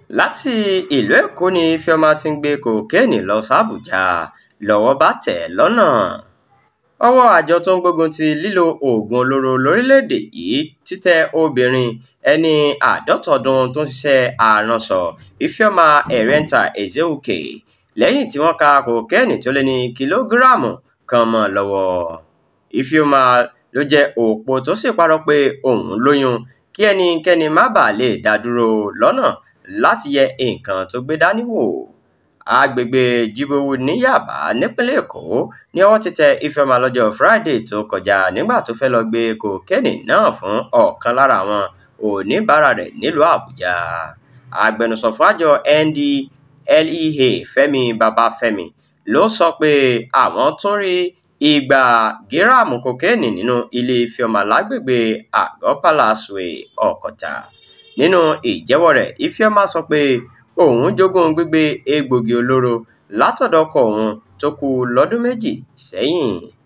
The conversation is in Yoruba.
láti ìlú èkó ní ifeoma ti ń gbé kokéènì lọ sàbújá lọ́wọ́ bá tẹ̀ ẹ́ lọ́nà ọwọ́ àjọ tó ń gbógun ti lílo oògùn olóró lórílẹ̀‐èdè yìí ti tẹ obìnrin ẹni àádọ́ta ọdún tó ń ṣiṣẹ́ aránṣọ ifeoma erenta ezeukwe lẹ́yìn tí wọ́n ka kokéènì tó lé ní kìlógíráàmù kan mọ́ ọn lọ́wọ́ ifeoma ló jẹ́ òpó tó sì parọ́ pé òun lóyún kí ẹnikẹ́ni má bàa lè dá dúró lọ́nà láti yẹ nǹkan tó gbé dání wò àgbègbè jibowu ní yaba nípínlẹ̀ èkó ni ọwọ́ ti tẹ ifeoma lọ́jọ́ friday tó kọjá nígbà tó fẹ́ lọ́ọ́ gbé kokéènì náà fún ọ̀kan lára àwọn oníbàárà rẹ̀ nílùú àbújá agbẹnusọ fún àjọ ndlea fẹ́mi babafẹ́mi ló sọ pé àwọn tún rí igba gíráàmù kokéènì nínú ilé ifeoma lágbègbè àgọ́ palace way ọ̀kọ̀tà nínú ìjẹ́wọ́ rẹ̀ ifeoma sọ pé òun jogún gbígbé egbòogi olóró látọ̀dọ̀ ọkọ òun tó kú lọ́dún méjì sẹ́yìn